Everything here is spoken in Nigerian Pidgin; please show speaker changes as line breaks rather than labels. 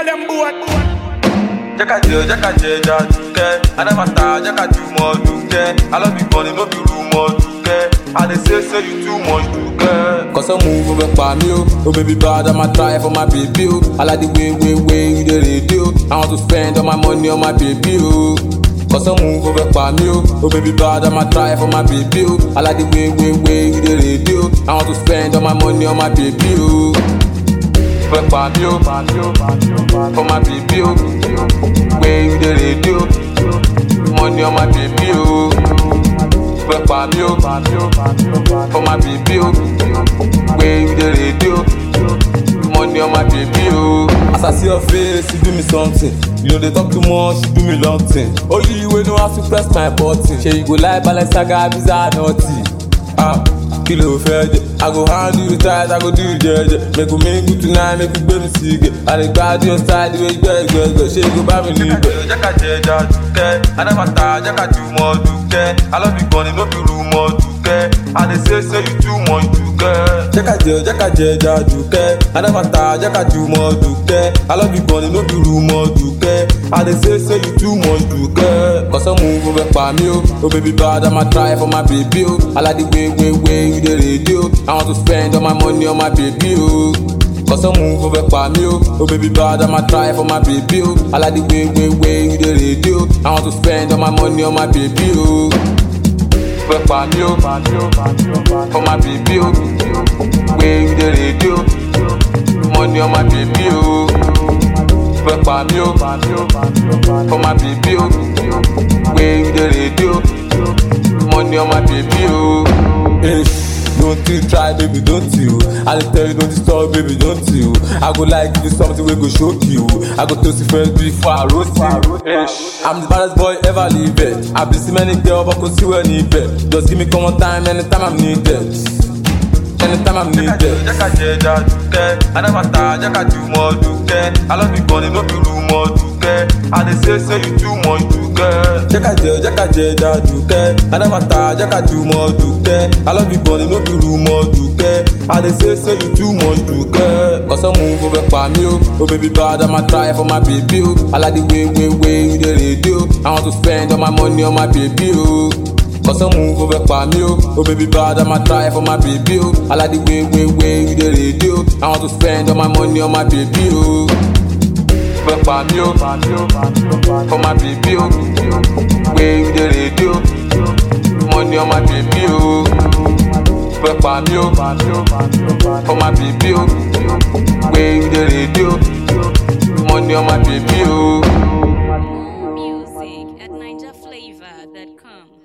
all them boat.
jẹ́ ká jẹ jẹ́ ká jẹ ẹja dùkẹ́ adábàtà jẹ́ ká ju mọ́ dùkẹ́ alábìkan ni no be rumor dùkẹ́ i dey say say you too much dùkẹ́.
Cause some move over by me, oh. oh baby bad, I'ma try for my baby, oh. I like the way, way, way you the radio. I want to spend all my money on my baby, oh. Cause some move over by me, oh. oh baby bad, I'ma try for my baby, oh. I like the way, way, way you the radio. I want to spend all my money on my baby, oh. Over by me, oh. For my baby, oh. Way you the radio. Money on my baby, oh. Over by me, oh. For my baby, oh. Way you the radio. Money on my baby, oh. As I see your face, you do me something. You know they talk too much, you do me long thing. Only you will know how to press my button. Say you go like Balenciaga, Visa, naughty. Ah, kí ló fẹ́ jẹ? I go handle you tight, I go do you jẹjẹ. Make we make good tonight, make we gbé mi sí ige. I dey gbádùn your style, the way you gbẹ gbẹgbẹ. Ṣé you go bá mi níbẹ̀?
jẹ́ ká jẹ ẹja dùkẹ́ adábàtà jẹ́ ká ju mọ́ dùkẹ́ alábìkan ni no be rumor dùkẹ́ i dey say say you too much dùkẹ́.
jẹ́ ká jẹ jẹ́ ká jẹ ẹja dùkẹ́ adábàtà jẹ́ ká ju mọ́ dùkẹ́ alábìkan ni no be rumor dùkẹ́ i dey say say you too much dùkẹ́. kọ́sọ́ move over pa mí o oh baby bad i'ma try for my baby o i like the way way way you dey radio i want to spend all my money on my baby o. Cause some move over by me, oh. oh baby bad, I'ma try for my baby, oh. I like the way, way, way you the radio. I want to spend all my money on my baby, oh. Over by me, oh. For my baby, oh. Way you the radio. Money on my baby, oh. Over by me, oh. For my baby, oh. Way you the radio. Money on my baby, oh. Ish. Don't you try, baby, don't you? I dey tell you, don't disturb, baby, don't you? I go like give you something we go shock you. I go toast you first before I roast you. Ish. I'm the baddest boy ever live it. I been see many girls, but could see where need it. Just give me come on time, anytime I'm needed. Anytime I'm needed.
jẹ́ ká jẹ ẹja dùkẹ́ adábàtà jẹ́ ká ju mọ́ dùkẹ́ alábìkan ni no be rumor dùkẹ́ i dey say say you too much dùkẹ́.
jẹ́ ká jẹ jẹ́ ká jẹ ẹja dùkẹ́ adábàtà jẹ́ ká ju mọ́ dùkẹ́ alábìkan ni no be rumor dùkẹ́ i dey say say you too much dùkẹ́. kọ́sọ́ move over pa mí o oh baby bad i'ma try for my baby o i like the way way way you dey radio i want to spend all my money on my baby o. Cause some move over pa me, oh. oh baby bad, I'ma try for my baby, oh. I like the way, way, way you the radio. I want to spend all my money on my baby, oh. Over pa me, oh. For my baby, oh. Way you the radio. Money on my baby, oh. Over pa me, oh. For my baby, oh. Way you the radio. Money on my baby, oh.
Music at NinjaFlavor.com.